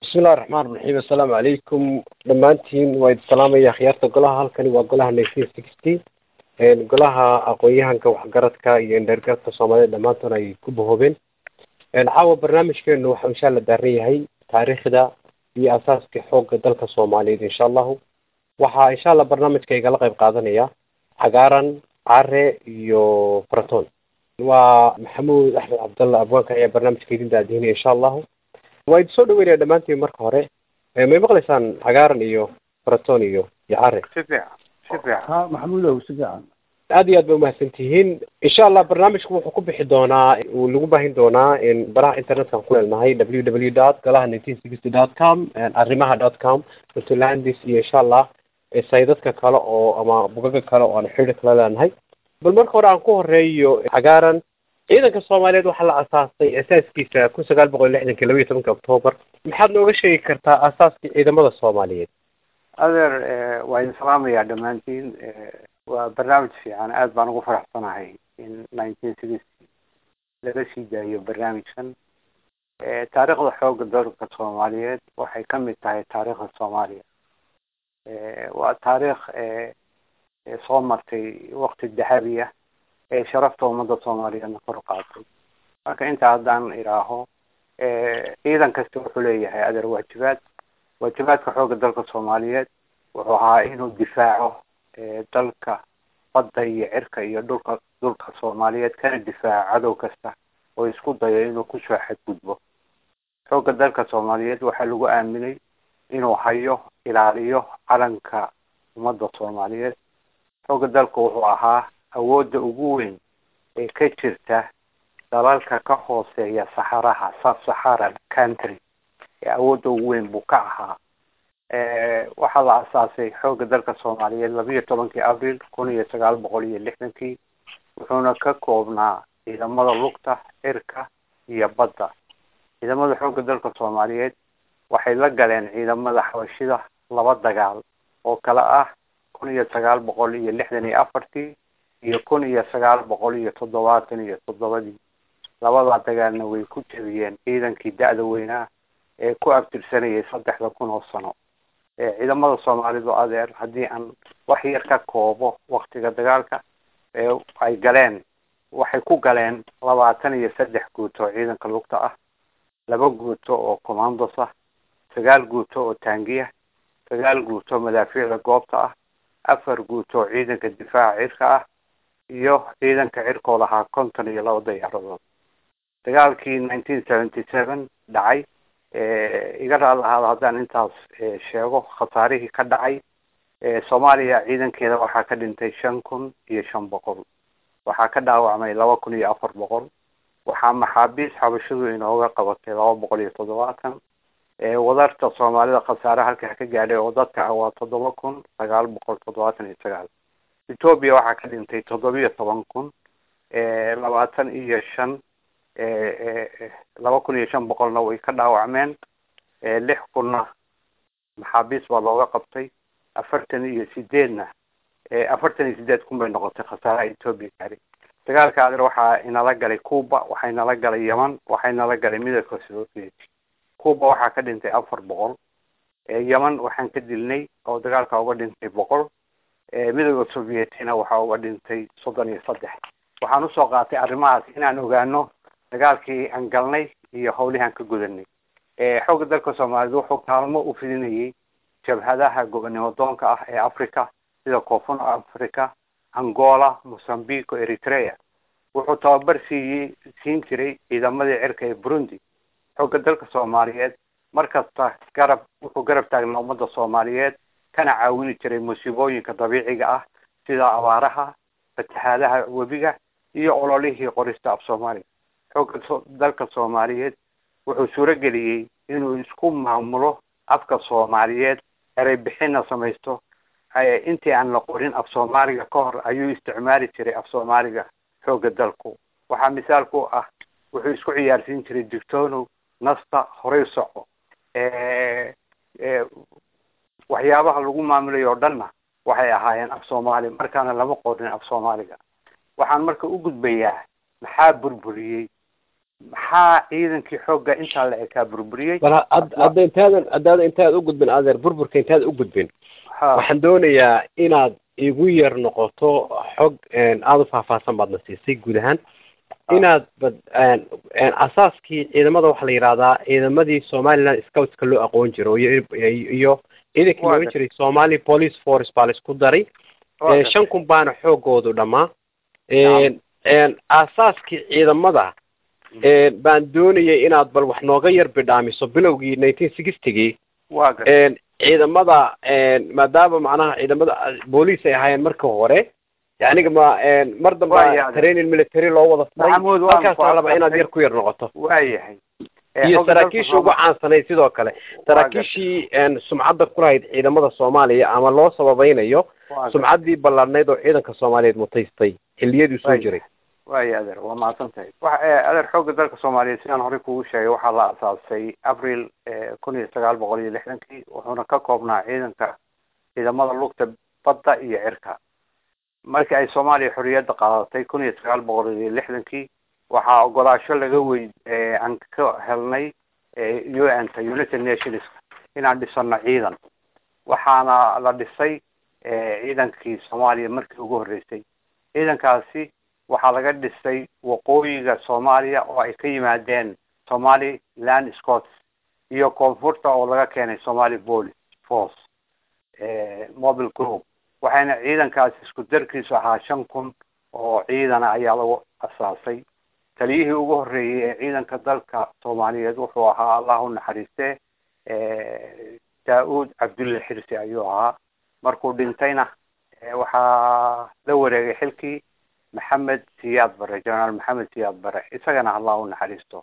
bismillahi raxmaan raxiim assalaamu calaykum dhammaantiin waa idin salaamaya akhyaarta golaha halkani waa golaha nineteen sixty golaha aqoon-yahanka waxgaradka iyo indhergarka soomaalida dhammaantoona ay ku bahoobeen caawa barnaamijkeenu waxau insha alla daaran yahay taariikhda iyo asaaskii xoogga dalka soomaaliyeed insha allahu waxaa insha allah barnaamijka igala qayb qaadanaya cagaaran care iyo faraton waa maxamuud axmed cabdalla abwaanka ayaa barnaamijka idin daadihinaya insha allahu waa idin soo dhaweynaya dhammaantiin marka hore may maqlaysaan cagaaran iyo faraton iyo iyo care si fiican si fiican ha maxamuudow si fiican aad iyo aad bay umahadsan tihiin insha allah barnaamijku wuxuu ku bixi doonaa uu lagu baahin doonaa baraha internetka ku leenahay w w dot golaha nineteen sixty dot com arrimaha dot com puntlandis iyo insha allah saydadka kale oo ama bugaga kale oo aan xidhi kala leenahay bal marka hore aan ku horeeyo cagaaran ciidanka soomaaliyeed waxaa la asaasay asaaskiisa kun sagaal boqol lixdanki laba iyo tobanka octoobar maxaad nooga sheegi kartaa asaaskii ciidamada soomaaliyeed adeer waa idin salaamayaa dhammaantiin waa barnaamij fiican aad baan ugu faraxsanahay in nineteen sixty laga sii daayo barnaamijkan taariikhda xoogga dalka soomaaliyeed waxay ka mid tahay taariikhda soomaaliya waa taariikh soo martay wakti dahabi ah ee sharafta ummadda soomaaliyeedna kor qaatay marka intaa haddaan idhaaho ciidan kasta wuxuu leeyahay adeer waajibaad waajibaadka xoogga dalka soomaaliyeed wuxuu ahaa inuu difaaco dalka badda iyo cirka iyo dhulka dhulka soomaaliyeed kana difaaco cadow kasta oo isku dayo inuu kusoo xadgudbo xoogga dalka soomaaliyeed waxaa lagu aaminay inuu hayo ilaaliyo calanka ummadda soomaaliyeed xoogga dalka wuxuu ahaa awoodda ugu weyn ee ka jirta dalalka ka hooseeya saxaraha sub saharan country ee awoodda ugu weyn buu ka ahaa waxaa la asaasay xoogga dalka soomaaliyeed labiiyo tobankii abril kun iyo sagaal boqol iyo lixdankii wuxuuna ka koobnaa ciidamada lugta cirka iyo badda ciidamada xoogga dalka soomaaliyeed waxay la galeen ciidamada xabashida laba dagaal oo kale ah kun iyo sagaal boqol iyo lixdan iyo afartii iyo kun iyo sagaal boqol iyo toddobaatan iyo toddobadii labadaa dagaalna way ku jebiyeen ciidankii da-da weynaa ee ku abtirsanayay saddexda kun oo sano ciidamada soomaalidu adeer haddii aan wax yar ka koobo waktiga dagaalka ay galeen waxay ku galeen labaatan iyo saddex guuto oo ciidanka lugta ah laba guuto oo commandos ah sagaal guuto oo taangiya sagaal guuto madaafiicda goobta ah afar guuto oo ciidanka difaaca cirka ah iyo ciidanka cirkooda ahaa konton iyo laba dayaaradood dagaalkii nineteen seventy seven dhacay iga raali ahaada haddaan intaas sheego khasaarihii ka dhacay soomaaliya ciidankeeda waxaa ka dhintay shan kun iyo shan boqol waxaa ka dhaawacmay laba kun iyo afar boqol waxaa maxaabiis xabashidu inooga qabatay laba boqol iyo toddobaatan wadarta soomaalida khasaare halkaa ka gaadhay oo dadka ah waa toddoba kun sagaal boqol toddobaatan iyo sagaal etoobiya waxaa ka dhintay toddobiyo toban kun labaatan iyo shan laba kun iyo shan boqolna way ka dhaawacmeen lix kunna maxaabiis baa looga qabtay afartan iyo sideedna afartan iyo sideed kun bay noqotay khasaaraha etoobiya gaari dagaalka adeer waxaa inala galay cuba waxaa inala galay yeman waxaa inala galay midowga soviet cuba waxaa ka dhintay afar boqol yeman waxaan ka dilnay oo dagaalka uga dhintay boqol midowda sovietina waxaa uga dhintay soddon iyo saddex waxaan usoo qaatay arrimahaas inaan ogaano dagaalkii aan galnay iyo hawlihii aan ka gudanay xoogga dalka soomaaliyeed wuxuu kaalmo u fidinayay jabhadaha gobonimo doonka ah ee africa sida koonfur africa angola mozambique o eritrea wuxuu tababar siiyey siin jiray ciidamadii cirka ee burundi xoogga dalka soomaaliyeed markasta garab wuxuu garab taagnaa ummadda soomaaliyeed kana caawini jiray musiibooyinka dabiiciga ah sida abaaraha fatahaadaha webiga iyo ololihii qorista af soomaaliya xoogga dalka soomaaliyeed wuxuu suuro geliyey inuu isku maamulo afka soomaaliyeed erey bixinna samaysto intii aan la qorin af soomaaliga ka hor ayuu isticmaali jiray af soomaaliga xoogga dalku waxaa misaal ku ah wuxuu isku ciyaarsiin jiray digtoonow nasta horay soco waxyaabaha lagu maamulayo o dhanna waxay ahaayeen af soomaali markaana lama qorin af soomaaliga waxaan marka u gudbayaa maxaa burburiyey maxaa ciidankii xoogga intaa la ekaa burburiyey bal hadda intaadan haddaada intaad u gudbin adeer burburka intaad u gudbin waxaan doonayaa inaad igu yar noqoto xog aada u faahfaahsan baadna siisay guud ahaan inaad bad asaaskii ciidamada waxaa la yidhahdaa ciidamadii somaliland scoutska loo aqoon jiro iyo iyo ciidankii looga jiray somali police force baa la isku daray shan kun baana xoogoodu dhammaa asaaskii ciidamada baan doonayay inaad bal wax nooga yar bidhaamiso bilowgii nineteen sixtygii ciidamada maadaama macnaha ciidamada booliis ay ahaayeen marka hore aniga ma mar damba training military loo wada furay halkaasaan raba inaad yar ku yar noqoto waayahay iyo saraakiishii ugu caansanayd sidoo kale saraakiishii sumcadda kulahayd ciidamada soomaaliya ama loo sababaynayo sumcaddii ballaadhnayd oo ciidanka soomaaliyeed mutaystay xilliyadii soo jiray waaya adeer waa mahadsan tahay wa adeer xoogga dalka soomaaliyeed sidaan horey kugu sheegay waxaa la asaasay abril kun iyo sagaal boqol iyo lixdankii wuxuuna ka koobnaa ciidanka ciidamada lugta badda iyo cirka markii ay soomaaliya xorriyadda qaadatay kun iyo sagaal boqol iyo lixdankii waxaa ogolaasho laga wey aan ka helnay u n ta united nations inaan dhisano ciidan waxaana la dhisay ciidankii soomaaliya markii ugu horreysay ciidankaasi waxaa laga dhisay waqooyiga soomaaliya oo ay ka yimaadeen somali land scots iyo koonfurta oo laga keenay somali police force mobile group waxayna ciidankaasi isku darkiisu ahaa shan kun oo ciidana ayaa lagu asaasay taliyihii ugu horreeyey ee ciidanka dalka soomaaliyeed wuxuu ahaa allah u naxariiste daa-uud cabdulle xirsi ayuu ahaa markuu dhintayna waxaa la wareegay xilkii maxamed siyaad bare generaal maxamed siyaad bare isagana allah u naxariisto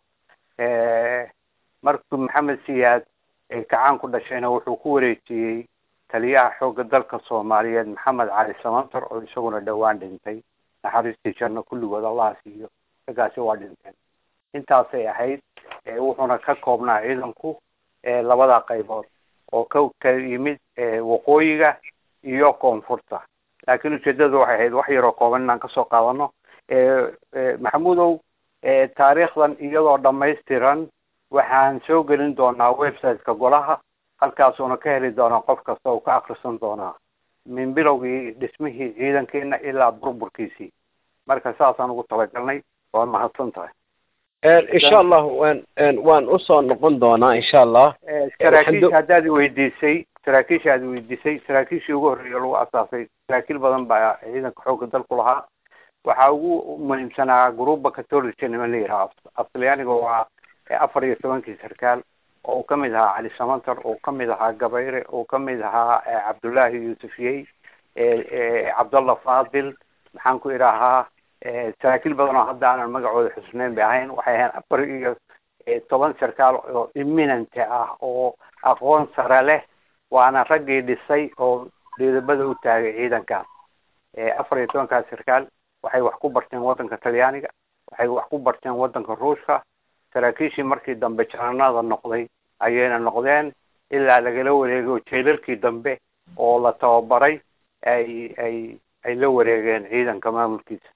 markuu maxamed siyaad kacaan ku dhashayna wuxuu ku wareejiyey taliyaha xoogga dalka soomaaliyeed maxamed cali samantar oo isaguna dhowaan dhintay naxariistii janno kulligood allah siiyo raggaasi waa dhinteen intaasay ahayd wuxuuna ka koobnaa ciidanku labada qaybood oo ka ka yimid waqooyiga iyo koonfurta laakiin ujeedadu waxay ahayd wax yaroo kooban inaan kasoo qaadano maxamuudow taariikhdan iyadoo dhamaystiran waxaan soo gelin doonaa websiteka golaha halkaasuuna ka heli doonaa qof kasta oo ka akrisan doonaa min bilowgii dhismihii ciidankeena ilaa burburkiisii marka saasaan ugu talagalnay waad mahadsan tahay insha allah waan waan usoo noqon doonaa insha allah saraakiisha haddaad weydiisay saraakiisha aad weydiisay saraakiishii ugu horreeya lagu asaasay saraakiil badan baa ciidanka xoogga dalku lahaa waxaa ugu muhiimsanaa gruuba catolica niman la yidhaha asliyaaniga waa afar iyo tobankii sarkaal oo uu kamid ahaa cali samantar oo kamid ahaa gabayre oo kamid ahaa cabdullaahi yuusufiyey cabdallah fadil maxaan ku idhaahaa saraakiil badan oo hadda aanan magacooda xusneyn bay ahayn waxay ahayn afar iyo toban sarkaal oo imminent ah oo aqoon sare leh waana raggii dhisay oo dhiidabada u taagay ciidankaas afar iyo tobankaas sarkaal waxay wax ku barteen waddanka talyaaniga waxay wax ku barteen waddanka ruushka saraakiishii markii dambe jananada noqday ayayna noqdeen ilaa lagala wareego jeelalkii dambe oo la tababaray ay ay ay la wareegeen ciidanka maamulkiisa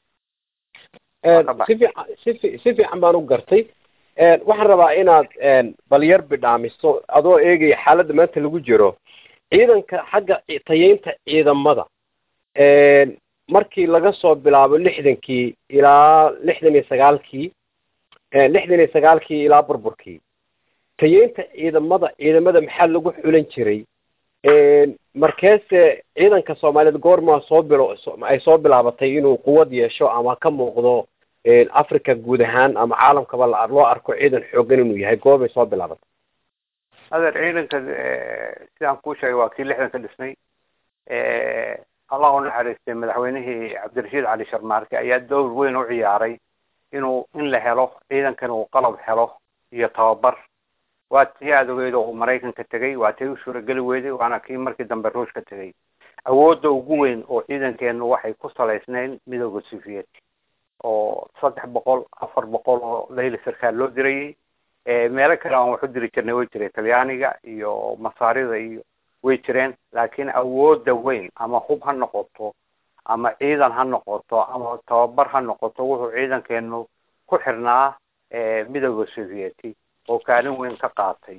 si fiican si si fiican baan u gartay waxaan rabaa inaad balyar bidhaamiso adoo eegaya xaaladda maanta lagu jiro ciidanka xagga tayeynta ciidamada markii laga soo bilaabo lixdankii ilaa lixdan iyo sagaalkii lixdan iyo sagaalkii ilaa burburkii tayeynta ciidamada ciidamada maxaa lagu xulan jiray markeese ciidanka soomaaliyeed goormaa soo bilo ay soo bilaabatay inuu quwad yeesho ama ka muuqdo africa guud ahaan ama caalamkaba loo arko ciidan xoogan inuu yahay goorbay soo bilaabatay adeer ciidanka sidaan kuu sheegay waa kii lixdan ka dhisnay allah u naxariistay madaxweynihii cabdirashiid cali sharmaarke ayaa dowr weyn u ciyaaray inuu in la helo ciidankan uu qalab helo iyo tababar waa tii aada ogeyd oo uu maraykanka tegay waa tii u suurageli weyday waana kii markii dambe ruushka tegay awoodda ugu weyn oo ciidankeenu waxay ku salaysnayn midooda soviet oo saddex boqol afar boqol oo layli sarkaal loo dirayay meelo kale aan wax u diri jirnay way jiray talyaaniga iyo masaarida iyo way jireen laakiin awoodda weyn ama hub ha noqoto ama ciidan ha noqoto ama tababar ha noqoto wuxuu ciidankeenu ku xirnaa midooda sovieti oo kaalin weyn ka qaatay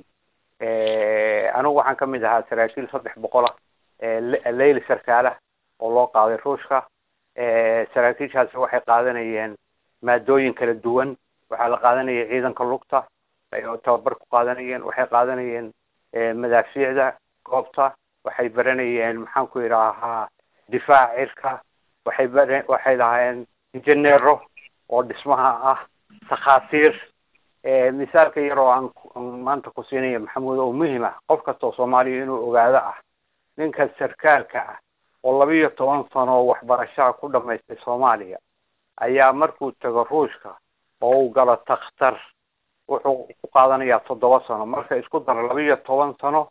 anigu waxaan ka mid ahaa saraakiil saddex boqolah leyli sarkaalah oo loo qaaday ruushka saraakiishaasi waxay qaadanayeen maadooyin kala duwan waxaa la qaadanaya ciidanka lugta ay tababar ku qaadanayeen waxay qaadanayeen madaafiicda goobta waxay baranayeen maxaan ku idhaahaa difaac cirka waxay bara waxay lahaayeen injineero oo dhismaha ah takhaatiir misaalka yar oo aan maanta ku siinaya maxamuud oo muhim ah qof kastoo soomaaliya inuu ogaado ah ninka sarkaalka ah oo laba iyo toban sano waxbarashaha ku dhamaystay soomaaliya ayaa markuu tago ruushka oo uu galo takhtar wuxuu ku qaadanayaa toddoba sano marka isku daro laba iyo toban sano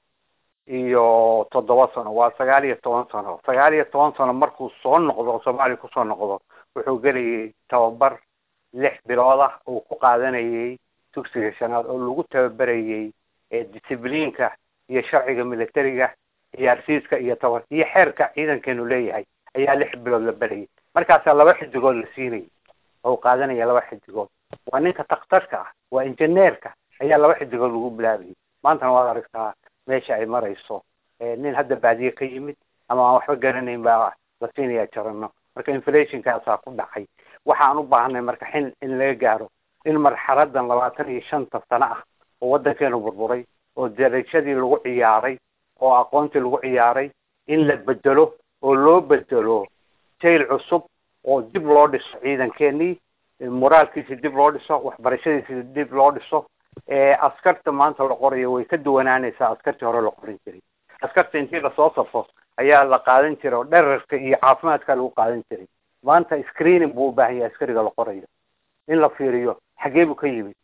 iyo toddoba sano waa sagaal iyo toban sano sagaal iyo toban sano markuu soo noqdo soomaaliya kusoo noqdo wuxuu gelayay tababar lix bilood ah uu ku qaadanayay dugsiga shanaad oo lagu tababarayay discibliinka iyo sharciga militariga ciyaarsiiska iyo tabar iyo xeerka ciidankeenu leeyahay ayaa lix bilood la berayay markaasaa laba xidigood la siinayay oo qaadanaya laba xidigood waa ninka takhtarka ah waa injineerka ayaa laba xidigood lagu bilaabayay maantana waad aragtaa meesha ay marayso nin hadda baadiye ka yimid ama aan waxba garanayn baa la siinayaa jarano marka inflationkaasaa ku dhacay waxaan u baahanay marka xin in laga gaaro in marxaladan labaatan iyo shanta sano ah oo waddankeenu burburay oo darajadii lagu ciyaaray oo aqoontii lagu ciyaaray in la bedelo oo loo bedelo jayl cusub oo dib loo dhiso ciidankeenii moraalkiisi dib loo dhiso waxbarashadiisi dib loo dhiso askarta maanta la qorayo way ka duwanaanaysaa askartii hore la qorin jiray askarta intii lasoo safo ayaa la qaadan jiray oo dherarka iyo caafimaadka lagu qaadan jiray maanta screening buu u baahan yahay askariga la qorayo in la fiiriyo xagee buu ka yimid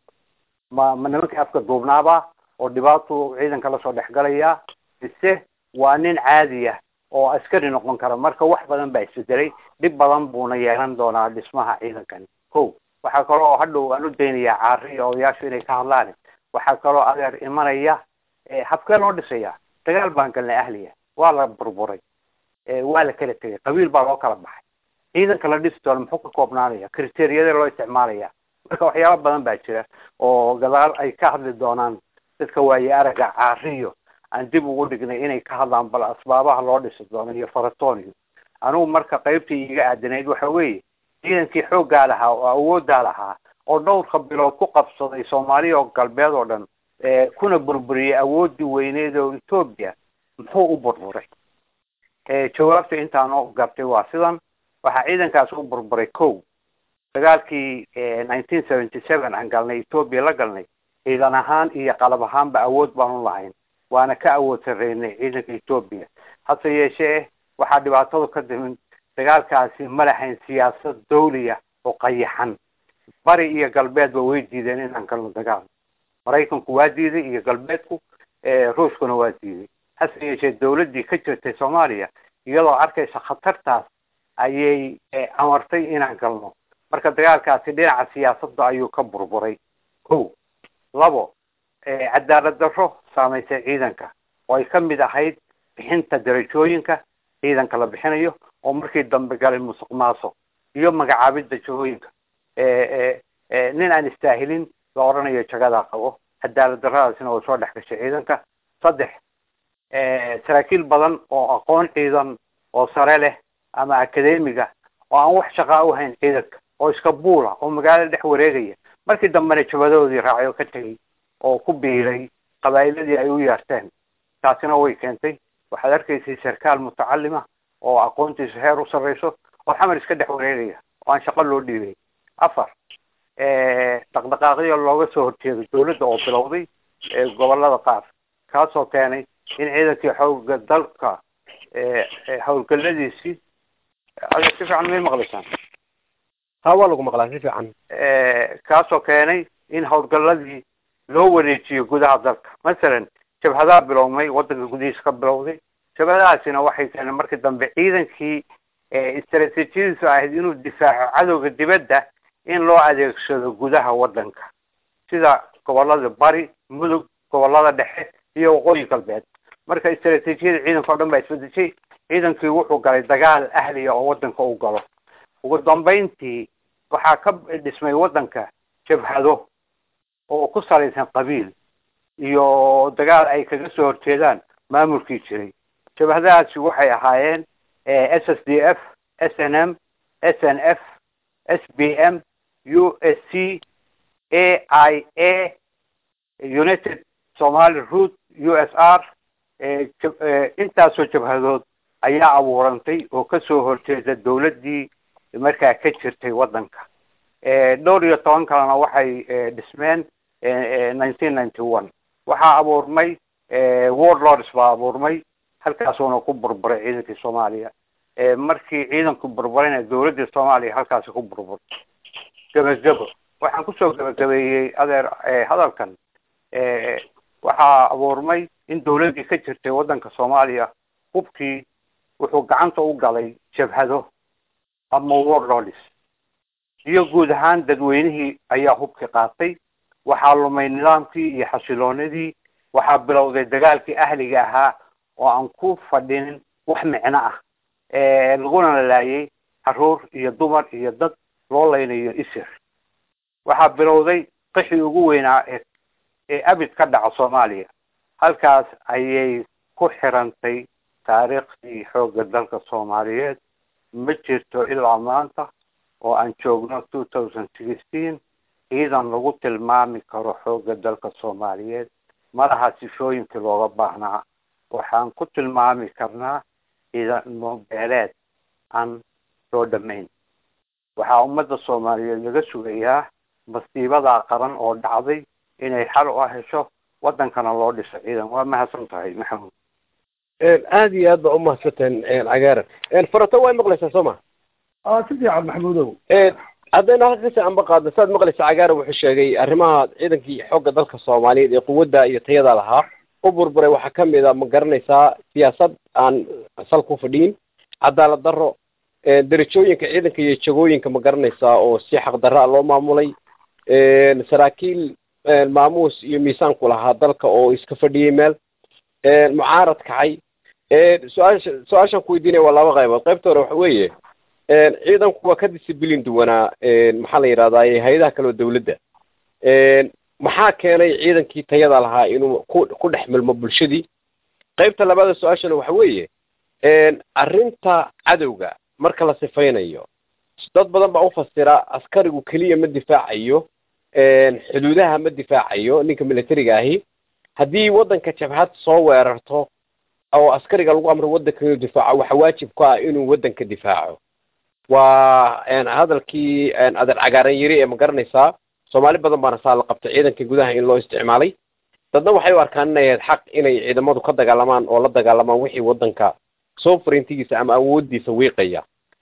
ma ma nimankii afka duubnaaba oo dhibaatuu ciidanka lasoo dhexgalayaa mise waa nin caadi ah oo askari noqon kara marka wax badan baa isbedelay dhib badan buuna yeelan doonaa dhismaha ciidankani ko waxaa kaloo hadhow aan u daynayaa caari iyo odayaashu inay ka hadlaan waxaa kaloo adeer imanaya habkee loo dhisaya dagaal baan galnay ahliya waa la burburay waa la kala tegay qabiil baa loo kala baxay ciidanka la dhisi doono muxuu ka koobnaanaya kriteriyada loo isticmaalaya marka waxyaaba badan baa jira oo gadaal ay ka hadli doonaan dadka waaye aragga caariyo aan dib ugu dhignay inay ka hadlaan bal asbaabaha loo dhisi doono iyo faratooniyo anigu marka qaybtii iga aadanayd waxa weeye ciidankii xooggaa lahaa oo awooddaa lahaa oo dhowrka bilood ku qabsaday soomaaliya oo galbeed oo dhan kuna burburiyey awooddii weyneed oo etoobiya muxuu u burburay jawaabta intaan oo gartay waa sidan waxaa ciidankaas u burburay kow dagaalkii nineteen seventy seven aan galnay etoobiya la galnay ciidan ahaan iyo qalab ahaanba awood baanu lahayn waana ka awood sarreynay ciidanka etoobiya hase yeeshee waxaa dhibaatadu ka dimin dagaalkaasi ma lahayn siyaasad dawliya oo qayaxan bari iyo galbeedba way diideen inaan galno dagaal maraykanku waa diiday iyo galbeedku ruushkuna waa diiday hase yeeshee dawladdii ka jirtay soomaaliya iyadoo arkaysa khatartaas ayay amartay inaan galno marka dagaalkaasi dhinaca siyaasadda ayuu ka burburay ko labo cadaalad darro saamaysay ciidanka oo ay ka mid ahayd bixinta darajooyinka ciidanka la bixinayo oo markii dambe galay musuq maasuq iyo magacaabidda jahooyinka nin aan istaahilin la odhanayo jagadaa qabo cadaalad darradaasina way soo dhex gashay ciidanka saddex saraakiil badan oo aqoon ciidan oo sare leh ama akademiga oo aan wax shaqaa u hayn ciidanka oo iska buula oo magaalada dhex wareegaya markii dambena jabadoodii raacay oo ka tegay oo ku biiray qabaa'iladii ay u yeerteen taasina way keentay waxaad arkaysay sarkaal mutacalima oo aqoontiisu heer u sarreyso oo xamar iska dhex wareegaya oo aan shaqo loo dhiibay afar dhaqdhaqaaqyo looga soo horjeedo dawladda oo bilowday gobolada qaar kaasoo keenay in ciidankii xooga dalka howlgalladiisii ada si fiican may maqlaysaan ha waa lagu maqlaa si fiican kaasoo keenay in howlgalladii loo wareejiyo gudaha dalka masalan jabhadaa bilowmay waddanka gudihiisa ka bilowday jabhadahaasina waxay keeneen markii dambe ciidankii istaraatiijiyadiisu ahayd inuu difaaco cadowga dibadda in loo adeegsado gudaha waddanka sida gobolada bari mudug gobolada dhexe iyo waqooyi galbeed marka istaraatiijiyada ciidanka o dhan baa isbedeshay ciidankii wuxuu galay dagaal ahliya oo waddanka u galo ugu dambayntii waxaa ka dhismay waddanka jabhado oo ku salaysan qabiil iyo dagaal ay kaga soo horjeedaan maamulkii jiray jabhadahaasi waxay ahaayeen s s d f s n m s n f s b m u s c a i a united somaly root u s r intaasoo jabhadood ayaa abuurantay oo kasoo horjeeda dawladdii markaa ka jirtay waddanka dhowr iyo toban kalena waxay dhismeen nineteen ninety one waxaa abuurmay warlords baa abuurmay halkaasuuna ku burburay ciidankii soomaaliya markii ciidanku burburayna dawladdii soomaaliya halkaasi ku burburtay gebagebo waxaan kusoo gebagabeeyey adeer hadalkan waxaa abuurmay in dawladdii ka jirtay waddanka soomaaliya hubkii wuxuu gacanta u galay jabhado ama warlords iyo guud ahaan dadweynihii ayaa hubkii qaatay waxaa lumay nidaamkii iyo xasiloonidii waxaa bilowday dagaalkii ahliga ahaa oo aan ku fadhinin wax micno ah laguna laayay caruur iyo dumar iyo dad loo laynayo isir waxaa bilowday qixii ugu weynaa ee ee abid ka dhaca soomaaliya halkaas ayay ku xirantay taariikhdii xoogga dalka soomaaliyeed ma jirto ilaa maanta oo aan joogno two thousand sixteen ciidan lagu tilmaami karo xoogga dalka soomaaliyeed malaha sifooyinkii looga baahnaa waxaan ku tilmaami karnaa ciidamo beeleed aan loo dhamayn waxaa ummadda soomaaliyeed laga sugayaa masiibadaa qaran oo dhacday inay xal u hesho waddankana loo dhiso ciidan waa mahadsan tahay maxamuud aada iyo aad baa umahadsantahin cagaaran farato way maqlaysaa soo ma a si fiican maxamuudow haddayna halka kasi anba qaadna saad maqlaysa cagaaran wuxuu sheegay arrimaha ciidankii xoogga dalka soomaaliyeed ee quwadda iyo tayada lahaa u burburay waxaa kamid a ma garanaysaa siyaasad aan sal ku fadhiin cadaalad darro derajooyinka ciidanka iyo jagooyinka ma garanaysaa oo si xaqdarra loo maamulay saraakiil maamuus iyo miisaanku lahaa dalka oo iska fadhiyey meel mucaarad kacay su-aasha su-aashaan ku weydiinaya waa laba qaybood qaybta hore waxa weeye ciidanku waa ka disciblin duwanaa maxaa la yidhahdaa hay-adaha kale oo dawladda maxaa keenay ciidankii tayada lahaa inuu ku ku dhex milmo bulshadii qaybta labaada su-aashana waxa weeye arrinta cadowga marka la sifaynayo dad badan baa ufasira askarigu keliya ma difaacayo xuduudaha ma difaacayo ninka militariga ahi haddii waddanka jabhad soo weerarto oo askariga lagu amro waddanka inuu difaaco waxa waajib ku ah inuu waddanka difaaco waa hadalkii adeer cagaaran yiri ee ma garanaysaa soomaali badan baana saa la qabtay ciidanka gudaha in loo isticmaalay dadna waxay u arkaan inay ahayd xaq inay ciidamadu ka dagaalamaan oo la dagaalamaan wixii waddanka soo farintigiisa ama awooddiisa wiiqaya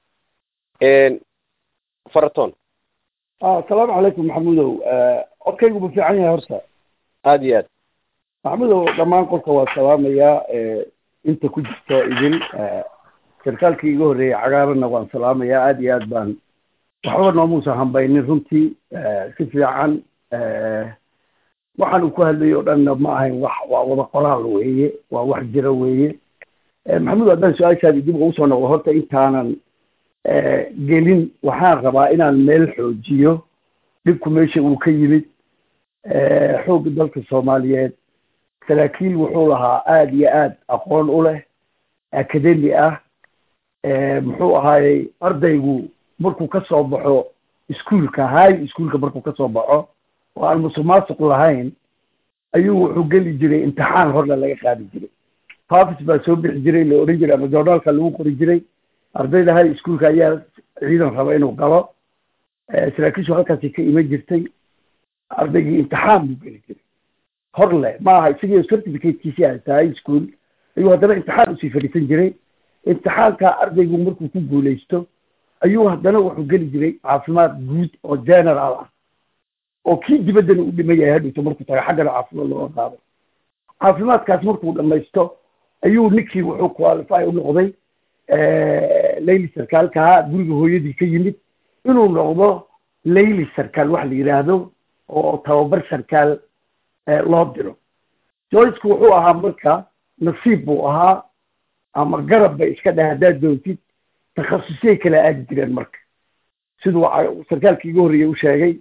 faraton asalaamu calaykum maxamuudow codkaygu ma fiican yahay horta aada iyo aad maxamuudow dhammaan qolka waa salaamayaa inta ku jirto idin sarkaalkii iga horreeyey cagaaranna waan salaamayaa aada iyo aad baan waxba noomuusan hambaynin runtii si fiican waxaan uu ku hadlayay o dhanna ma ahayn wax waa wada qoraal weeye waa wax jira weeye maxamuud haddaan su-aashaadi dib ugu soo noqdo horta intaanan gelin waxaan rabaa inaan meel xoojiyo dhibku meesha uu ka yimid xoogga dalka soomaaliyeed saraakiil wuxuu lahaa aada iyo aad aqoon u leh academi ah muxuu ahaayey ardaygu markuu ka soo baxo iskuolka high ischoolka markuu ka soo baxo oo aan musuqmaasuq lahayn ayuu wuxuu geli jiray imtixaan horna laga qaadi jiray haafis baa soo bixi jiray la oran jiray ama journaalka lagu qori jiray ardayda high ischoolka ayaa ciidan raba inuu galo saraakiishu halkaasi ka iman jirtay ardaygii imtixaan buu geli jiray hor leh ma aha isagii certificatekiisii haysta high school ayuu haddana imtixaan usii fadhiisan jiray imtixaanka ardaygu markuu ku guulaysto ayuu haddana wuxuu geli jiray caafimaad guud oo general ah oo kii dibaddana u dhiman yahay hadhowto markuu taga xaggana caafimaad looga qaado caafimaadkaas markuu dhamaysto ayuu ninkii wuxuu qualify u noqday layli sarkaalkaha guriga hooyadii ka yimid inuu noqdo layli sarkaal wax la yidhaahdo oo tababar sarkaal loo diro joycku wuxuu ahaa marka nasiib buu ahaa ama garab bay iska dheh haddaad doontid takhasusay kala aadi jireen marka siduu sarkaalkii iga horreeyey u sheegay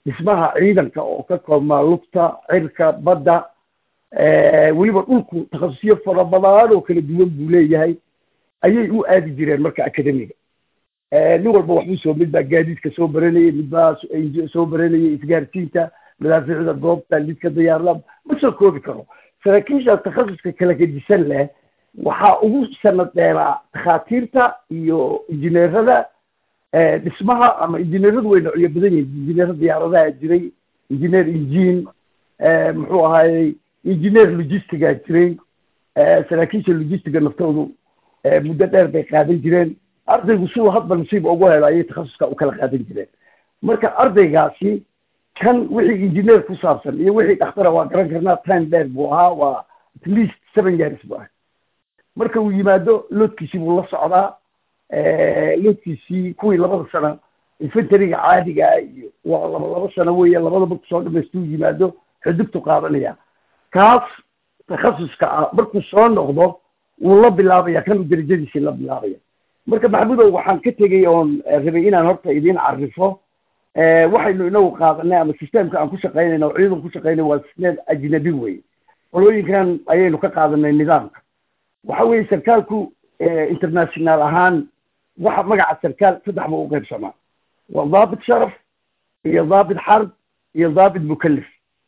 dhismaha ciidanka oo ka koobmaa lugta cirka badda weliba dhulku takhasusyo fara badan oo kala duwan buu leeyahay ayay u aadi jireen marka academiga nin walba waxbuu soo mid baa gaadiidka soo baranayay mid baa soo baranayay isgaarsiinta madaafiicda goobta lidka diyaarada ma soo koobi karo saraakiisha takhasuska kala gedisan leh waxaa ugu sanad dheeraa takhaatiirta iyo injineerada dhismaha ama injineeradu way noocyo badan yihin injineer diyaaradaha jiray injineer injiin muxuu ahaayey injineer logistiga jiray saraakiisha logistiga naftoodu muddo dheer bay qaadan jireen ardaygu siduu hadba nasiib ugu helo ayay takhasuska u kala qaadan jireen marka ardaygaasi kan wixii injineer ku saabsan iyo wixii dhakhtara waa garan karnaa time dheer buu ahaa waa at least seven years bu ahay marka uu yimaado loodkiisii buu la socdaa loodkiisii kuwii labada sano infantariga caadiga ah iyo waa laba laba sano weeye labadaba kusoo dhamaystuu yimaado xudubtu qaadanaya kaas takhasuska ah markuu soo noqdo wuu la bilaabaya kan darajadiisii la bilaabaya marka maxamudow waxaan ka tegay oon rabay inaan horta idiin carifo waxaynu inagu qaadanay ama systemka aan ku shaqaynayna oo ciidan ku shaqaynay waa system ajnabi weye qolooyinkan ayaynu ka qaadanay nidaamka waxa weeye sarkaalku international ahaan waxa magaca sarkaal saddex ba u qaybsamaa waa daabit sharaf iyo daabit xarb iyo daabit mukalif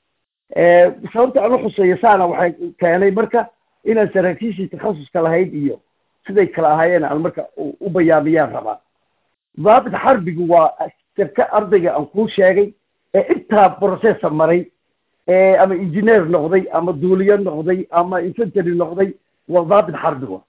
sababta aan uxuseeyo saana waxay keenay marka inaan saraakiishii takhasuska lahayd iyo siday kala ahaayeen aan marka u bayaamiyaan rabaa daabit xarbigu waa sarka ardayga aan kuu sheegay ee intaa processa maray ama engineer noqday ama duuliyo noqday ama infantary noqday waa daabit xarbiga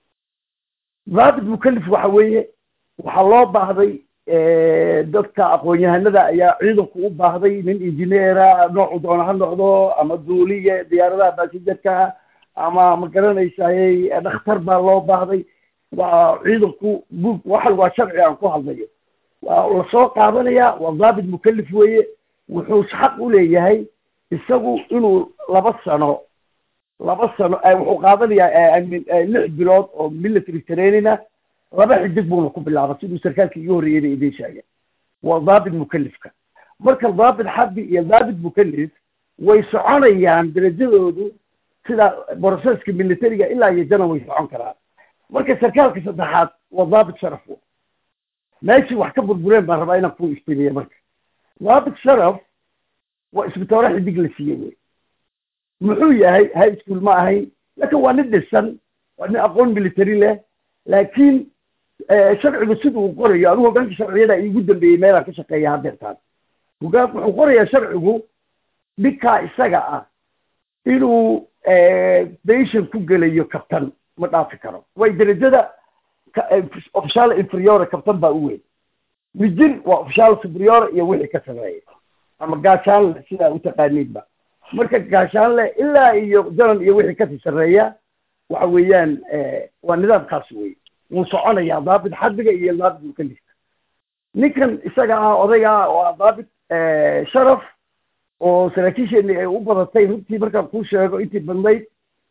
daabit mukalif waxa weeye waxaa loo baahday dadka aqoon-yahanada ayaa ciidanku u baahday nin engineera noocu doona ha noqdo ama duuliye diyaaradaha basijarka ama ma garanaysayey dhakhtar baa loo baahday waa ciidanku bug waxan waa sharci aan ku hadlayo waa lasoo qaadanaya waa daabit mukalif weeye wuxuu xaq u leeyahay isagu inuu laba sano laba sano wuxuu qaadanayaa lix bilood oo military trainina laba xidig buuna ku bilaaba siduu sarkaalka iga horreeyeyna idiin sheegay waa daabit mukalifka marka daabit xarbi iyo daabit mukalif way soconayaan darajadoodu sida broceska militariga ilaa iyo janan way socon karaan marka sarkaalka saddexaad waa daabit sharaf meeshii wax ka burbureen baan rabaa inaan ku istimiye marka daabit sharaf waa isbitoore xidig la siiyey wey muxuu yahay high school ma ahayn laakin waa nin dhisan waa nin aqoon military leh laakiin sharcigu sida uu qorayo anigu hogaanka sharciyada iigu dambeeyey meelaan ka shaqeeya hadeertaan hogaan wuxuu qorayaa sharcigu ninkaa isaga ah inuu bashan ku gelayo kabtan ma dhaafi karo way darajada official inferiore kabtan baa u weyn mijin waa official superiore iyo wixii ka sameeya ama gaashaanle sidaa utaqaaniinba marka gaashaanle ilaa iyo janan iyo wixii kasii sarreeya waxa weeyaan waa nidaamkaas wey wuu soconayaa daabit xarbiga iyo daabit mukalifka ninkan isaga ah odayga ah oo ah daabit sharaf oo saraakiisheeni ay u badatay runtii markaan kuu sheego intii badnayd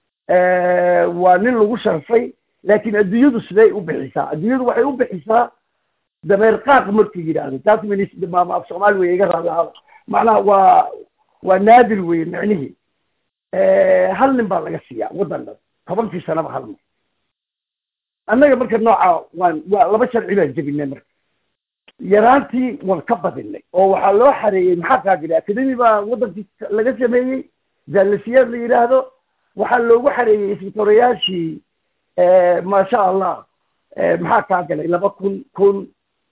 waa nin lagu sharfay laakiin adduunyadu siday u bixisaa adduunyadu waxay u bixisaa dameer qaaq markuu yidhaahdo taas mama af soomaali wey iga raadahada macnaha waa waa naadir weye micnihii hal nin baa laga siiyaa waddan dhan tobankii sanaba hal mar annaga marka nooca waan waa laba sharci baan jebinay marka yaraantii waan ka badinay oo waxaa loo xareeyey maxaa kaa jira academy baa waddankii laga sameeyey zaalasiyaad la yidhaahdo waxaa loogu xareeyey isbitorayaashii maasha allah maxaa kaa galay laba kun kun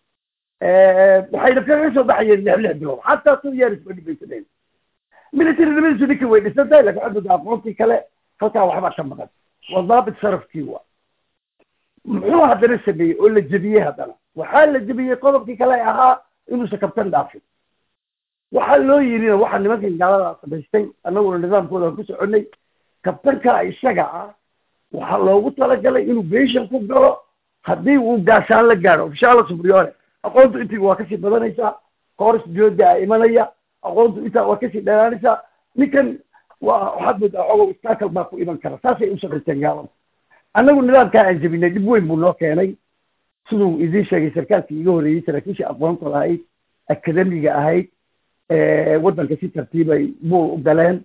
waxayna kaga soo baxayeen lix lix bilood xataa two years ba dhibaysadeen military nimadiisu ninka way dhisan tahay lakin xudud aqoontii kale halkaa waxbaa ka maqan waa daabit sharafkii wa muxuu haddana sameeyey oo la jebiyey haddana waxaa la jebiyey qodobkii kale ahaa inuusan kabtan dhaafin waxaa loo yidhina waxaa nimankan gaalada samaystay annaguna nidaamkooda aan ku soconay kabtanka isaga ah waxaa loogu talagalay inuu beshan ku galo haddii uu gaashaan la gaadho ofishaala subriore aqoontu intii waa kasii badanaysaa kooris jooda a imanaya aqoontu intaa waa kasii dheeraanaysaa ninkan waa waxaad moodaa xogow istaakal baa ku iman kara saasay u shaqaysteen gaalada annagu nidaamkaa aan jebinay dhib weyn buu noo keenay siduu idiin sheegay sarkaalkii iga horreeyey saraakiishii aqoonta lahayd akademiga ahayd waddanka si tartiibay buul u galeen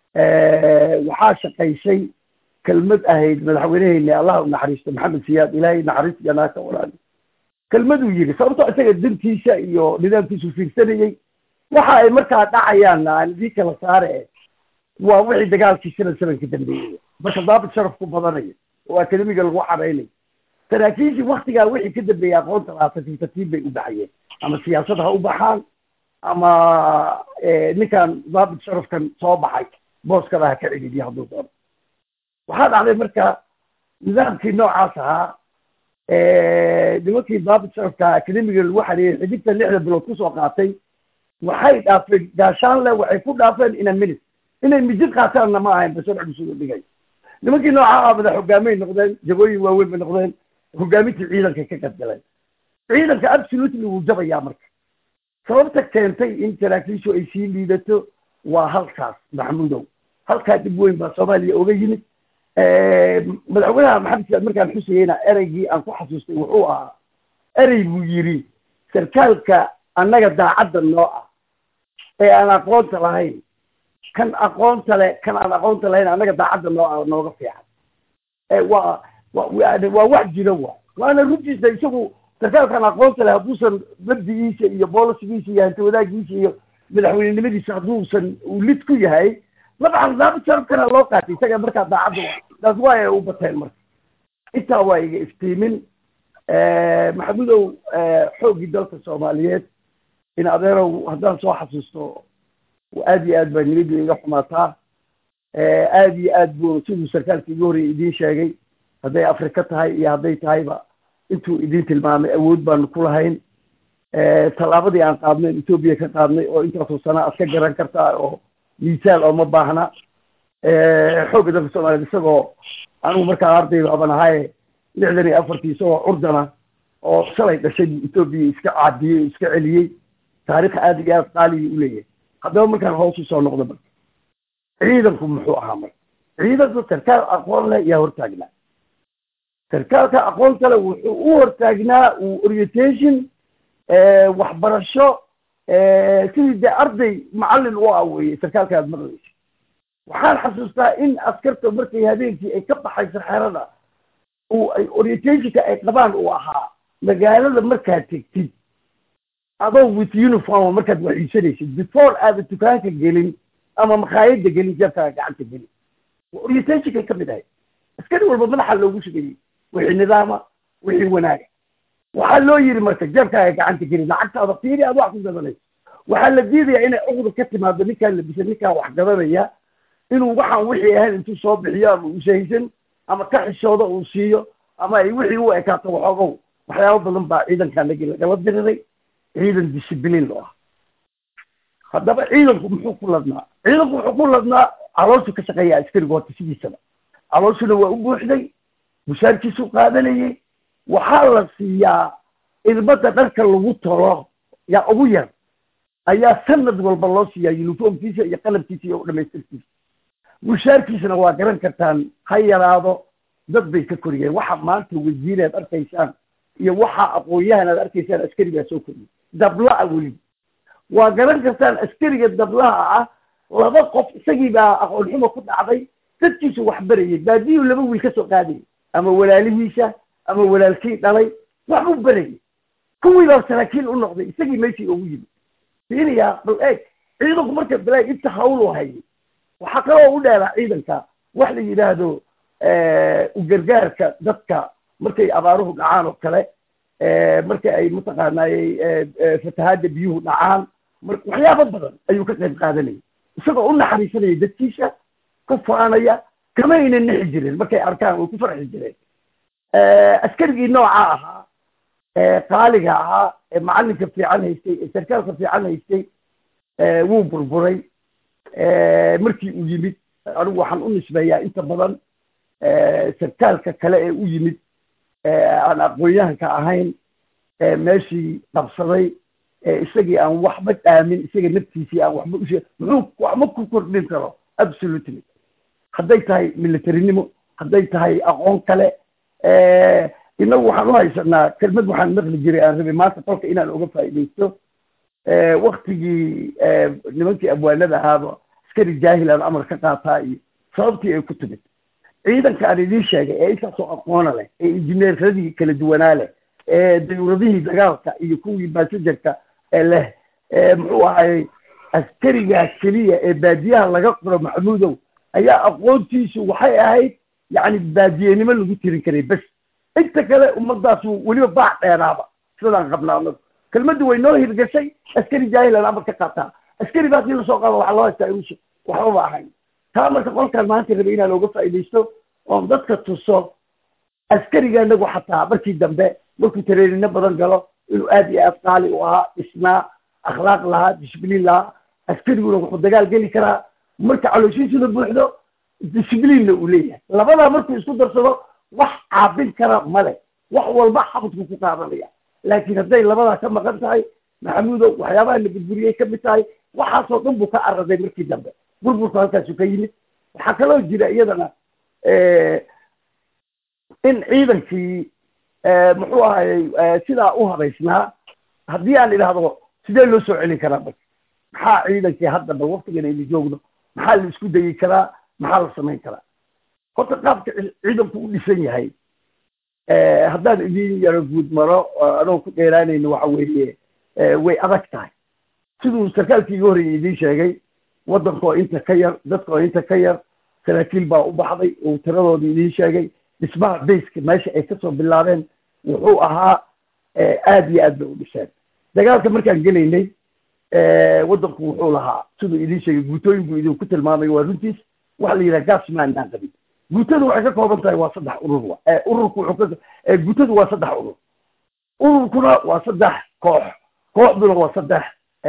waxaa shaqaysay kelmad ahayd madaxweyneheyna allah u naxariisto maxamed siyaad ilaahay naxariis janaaka walaali kelmaduu yidhi sababtoo isaga dantiisa iyo nidaamkiisu fiirsanayey waxa ay markaa dhacayaanna aan idii kala saare waa wixii dagaalkii sanad sanadka dambeeyey marka daabit sharaf ku badanayo oo akademiga lagu xaraynayo saraakiishii waktigaa wixii ka dambeeyey aqoonta lahaa tartiib tartiib bay u baxayeen ama siyaasad ha u baxaan ama ninkan daabit sharafkan soo baxay booskada ha ka celidiyo hadduu doono waxaa dhacday marka nidaamkii noocaas ahaa nimankii daabit sharafka akademiga lagu xareeyey xidigta lixda bilood kusoo qaatay waxay dhaafeen gaashaanle waxay ku dhaafeen ina minute inay mijid qaataanna ma ahayn basharci bisugu dhigay nimankii nooca ah madax hogaamay noqdeen jagooyin waaweyn bay noqdeen hogaamintii ciidankay ka gadgaleen ciidanka absolutely wuu jabayaa marka sababta keentay in saraakiishu ay sii liidato waa halkaas maxamuudow halkaa dib weyn baa soomaaliya oga yimid madaxweynaha maxamed siyaad markaan xusayeyna ereygii aan ku xasuustay wuxuu ahaa erey buu yidhi sarkaalka annaga daacadda noo ah ee aan aqoonta lahayn kan aqoonta le kan aan aqoonta lahayn annaga daacadda noo ah nooga fiican waa waa wax jiro wa waana runtiisa isagu sarkaalkan aqoonta leh hadduusan mabdigiisa iyo boolisigiisa iyo hanti wadaagiisa iyo madaxweynenimadiisa hadduusan uu lid ku yahay labaxan daabit sharafkana loo qaatay isaga markaa daacadda wa taas waa ay u bateen marka intaa waa iga iftiimin maxamudow xooggii dalka soomaaliyeed in adeerow haddaan soo xasuusto aad iyo aad baa niyaddu iga xumaataa aad iyo aad buu siduu sarkaalka igu horreya idiin sheegay hadday afrika tahay iyo hadday tahayba intuu idiin tilmaamay awood baanu ku lahayn tallaabadii aan qaadnayn etoobiya ka qaadnay oo intaasoo sana aad ka garan kartaa oo miisaal oo ma baahna xoogga dalka soomaaliyeed isagoo anigu markaa arday baaban ahaaye lixdan iyo afartii isagoo curdana oo shalay dhashay etoobiya iska caadiyey iska celiyey taarikh aad iyo aad qaaliya u leeyahay haddaba markaan hoos usoo noqdo marka ciidanku muxuu ahaa marka ciidanku sarkaal aqoon leh yaa hortaagnaa sarkaalka aqoon kale wuxuu u hortaagnaa orientation waxbarasho sidii dee arday macallin u ah weye sarkaalka aad maqlaysa waxaan xasuustaa in askarta markay habeenkii ay ka baxayso xerada uu ay orientationka ay qabaan uu ahaa magaalada markaad tegtid adoo with uniform markaad waxiisanaysid before aada dukaanka gelin ama makhaayadda gelin jeebkaaga gacanta gelin waa orientationkay ka mid ahay askari walba madaxa loogu shugayey wixii nidaama wixii wanaaga waxaa loo yiri marka jeebkaaga gacanta gelin lacagtaada fiiri aad wax ku gadanayso waxaa la diidayaa inay cuqda ka timaado ninkaan labisa ninkaan wax gadanaya inuu waxaan wixii ahayn intuu soo bixiyo ama ushahaysan ama ka xishoodo uu siiyo ama ay wixii u ekaato waxoogow waxyaabo badan baa ciidankaan lagi lagala diriray ciidan discibliin loo ah haddaba ciidanku muxuu ku ladnaa ciidanku wuxuu ku ladnaa calooshu ka shaqeeya askarigu horta sidiisaba calooshuna waa u buuxday mushaarkiisuu qaadanayey waxaa la siiyaa ilmada dharka lagu tolo yaa ugu yar ayaa sanad walba loo siiyaa uniformkiisa iyo qalabkiisa iyo dhamaystirkiisa mushaarkiisana waa garan kartaan ha yaraado dad bay ka koriyeen waxa maanta wasiireed arkaysaan iyo waxa aqoon-yahan aad arkaysaan askarigaa soo koriyey dabla-a weli waa garan kartaan askariga dablaha ah laba qof isagii baa aqoon xumo ku dhacday dadkiisu wax barayay baadiyuu laba wiil ka soo qaadayay ama walaalihiisa ama walaalkii dhalay waxbuu barayay kuwii baa saraakiil u noqday isagii meeshii ugu yimid fiiriyaa bal eeg ciidanku marka balaag inta hawl u hayay waxaa kaloo u dheeraa ciidanka wax la yidhaahdo ugargaarka dadka markay abaaruhu dhacaan oo kale marka ay mataqaanaayey fatahaadda biyuhu dhacaan mar waxyaabo badan ayuu ka qayb qaadanayay isagoo u naxariisanaya dadkiisa ku faanaya kama ayna nixi jirin markay arkaan way ku farxi jireen askarigii nooca ahaa qaaliga ahaa ee macallinka fiican haystay ee sarkaalka fiican haystay wuu burburay markii uu yimid anigu waxaan u nisbeeyaa inta badan sarkaalka kale ee u yimid aan aqoon-yahanka ahayn meeshii qabsaday isagii aan waxba dhaamin isaga naftiisii aan waxba ushe muxuu waxba ku kordhin karo absolutely hadday tahay militarinimo hadday tahay aqoon kale inagu waxaan u haysanaa kelmad waxaan maqli jiray aan rabay maanta qolka inaan uga faa'iidaysto waktigii nimankii abwaanada ahaaba askari jaahilan amar ka qaataa iyo sababtii ay ku timid ciidanka aan idiin sheegay ee intaasoo aqoona leh ee injineeradii kala duwanaa leh ee dayuuradihii dagaalka iyo kuwii basajerka leh muxuu ahayey askarigaa keliya ee baadiyaha laga qoro maxamuudow ayaa aqoontiisu waxay ahayd yacni baadiyenimo lagu tirin karay bes inta kale ummadaasu weliba baac dheeraaba sidaan qabnaa anagu kelmaddu way noo hirgashay askari jaahilan amar ka qaataa askari baa hadii lasoo qaado waxaa loo haystaa inuusa waxbaba ahayn taa marka qolkaan maanta rabay inaa looga faa'iidaysto oon dadka tuso askariga anagu xataa markii dambe markuu tareerino badan galo inuu aad iyo aad qaali u ahaa dhisnaa akhlaaq lahaa disbliin lahaa askariguna wuxuu dagaal geli karaa marka calooshiisuna buuxdo disbliinna uu leeyahay labadaa markuu isku darsado wax caabin kara male wax walba xabadku ku qaadanaya laakiin hadday labadaa ka maqan tahay maxamuudow waxyaabaha la burburiyey ka mid tahay waxaasoo dhan buu ka araday markii dambe burburku halkaasu ka yimid waxaa kaloo jira iyadana in ciidankii muxuu ahayey sidaa u habaysnaa haddii aan idhaahdo sidee loo soo celin karaa marka maxaa ciidankii hadda bal waktigan aynu joogno maxaa la isku dayi karaa maxaa la samayn karaa horta qaabka ciidanku u dhisan yahay haddaan idin yaro guud maro anoo ku dheeraanayno waxa weeye way adag tahay siduu sarkaalkii iga horreeyay idiin sheegay waddanka oo inta ka yar dadka oo inta ka yar saraakiil baa u baxday uu tiradooda idiin sheegay dhismaha bayska meesha ay kasoo bilaabeen wuxuu ahaa aad iyo aad bay u dhiseen dagaalka markaan gelaynay waddanku wuxuu lahaa siduu idiin sheegay guutooyin buu idinku tilmaamay waa runtiis waxa la yidhaha gasman aan qabin guutadu waxay ka kooban tahay waa saddex urur wa ururku wuxuu ka guutadu waa saddex urur ururkuna waa saddex koox kooxduna waa saddex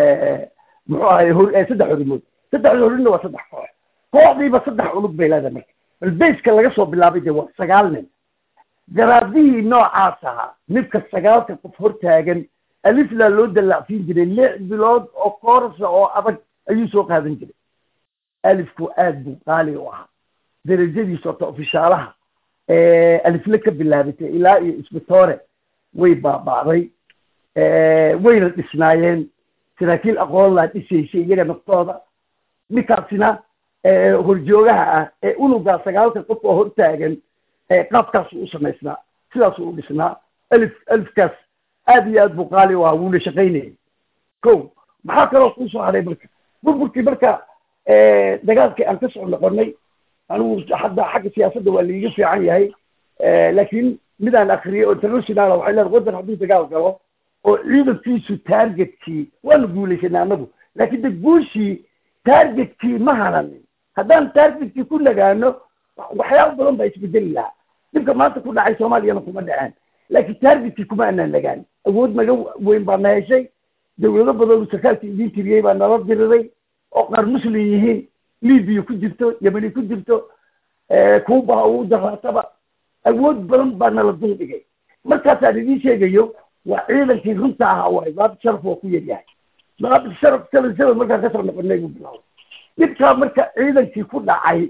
muxuu ahay hor saddex horimood saddexda horinna waa saddex koox kooxdiiba saddex ulug bay leedahay marka bal bayska laga soo bilaabay dee waa sagaal nin garaadihii noocaas ahaa midka sagaalka qof hortaagan aliflaa loo dallacsiin jiray lix bilood oo koorasa oo adag ayuu soo qaadan jiray alifku aad buu qaali u ahaa darajadiisa ota ofishaalaha alifle ka bilaabatay ilaa iyo isbitoore way baaba'day wayna dhisnaayeen saraakiil aqoon laa dhisaysay iyaga naftooda ninkaasina horjoogaha ah ee unugaa sagaalka qof oo hortaagan qaabkaasu u samaysnaa sidaasuu u dhisnaa alif alifkaas aad iyo aad buu qaali u ahaa wuuna shaqaynayay ko maxaa kaloo kuu soo haray marka burburkii marka dagaalkii aan ka soo noqonay anigu hadda xagga siyaasadda waa laiga fiican yahay laakiin midaan akriyay oo international waxay leedahay waddan hadduu dagaal galo oo ciidankiisu targetkii waanu guulaysanay annagu laakiin de guushii targetkii ma hananin haddaan targetkii ku nagaano waxyaaba badan baa isbedeli lahaa dhibka maanta ku dhacay soomaaliyana kuma dhaceen laakiin targetkii kuma anaan nagaan awood naga weyn baa na heshay dawlado badan sarkaalka idiin tiriyey baa nala diriray oo qaar muslim yihiin libiya ku jirto yemeni ku jirto kuuba uu daraataba awood badan baa nala dul dhigay markaasaan idiin sheegayo waa ciidankii runta ahaa waay daabit sharaf waa ku yaryahay daabit sharaf seven seven markaan kasoo noqonay buu bilaabay dhibkaa marka ciidankii ku dhacay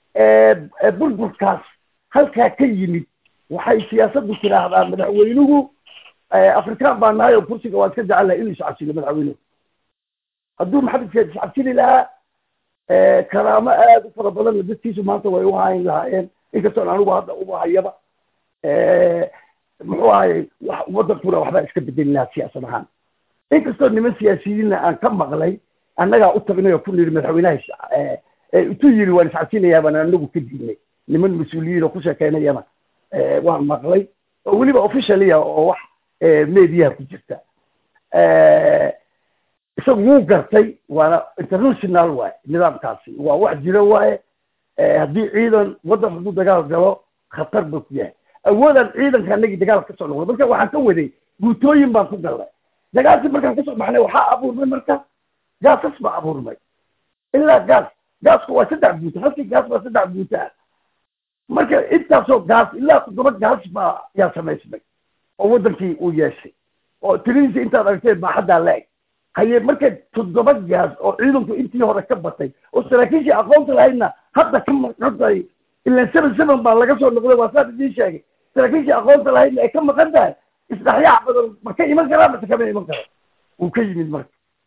burburkaas halkaa ka yimid waxay siyaasaddu tiraahdaa madaxweynuhu afrikaan baa nahay oo kursiga waa iska jecel lahay inuu iscabsilo madaxweynuhu hadduu maxamed sheed iscabsili lahaa karaamo aad u fara badanna dadkiisu maanta way u hayn lahaayeen inkastoon anigu hadda uba hayaba muxuu ahayy waddankuna waxbaa iska bedeli lahaa siyaasad ahaan inkastoo niman siyaasiyiinna aan ka maqlay annagaa u tagnay oo ku niri madaxweynaha intuu yiri waan iscabsinayaa baan anagu ka diidnay niman mas-uuliyiin oo ku sheekeynayana waan maqlay oo weliba officialia oo wax mediyaha ku jirta isagu wuu gartay waana international waaye nidaamkaasi waa wax jiro waaye haddii ciidan waddan hadduu dagaal galo khatar buu ku yahay awoodaan ciidanka anagii dagaal kasoo noqday marka waxaan ka waday guutooyin baan ku galnay dagaalkii markaan kasoo baxnay waxaa abuurmay marka gaasas baa abuurmay ilaa gaas gaasku waa saddex guuto halkii gaas baa saddex guuto ah marka intaasoo gaas ilaa toddoba gaas baa yaa samaysmay oo waddankii uu yeeshay oo tiradiisa intaad aragteen baa haddaa la-eg haye marka toddoba gaas oo ciidanku intii hore ka batay oo saraakiishii aqoonta lahaydna hadda ka maqan tahay ilaan seven seven baa laga soo noqday waa saan idiin sheegay saraakiishii aqoonta lahaydna ay ka maqan tahay isdhexyaac badan ma ka iman karaa mase kama iman karo wuu ka yimid marka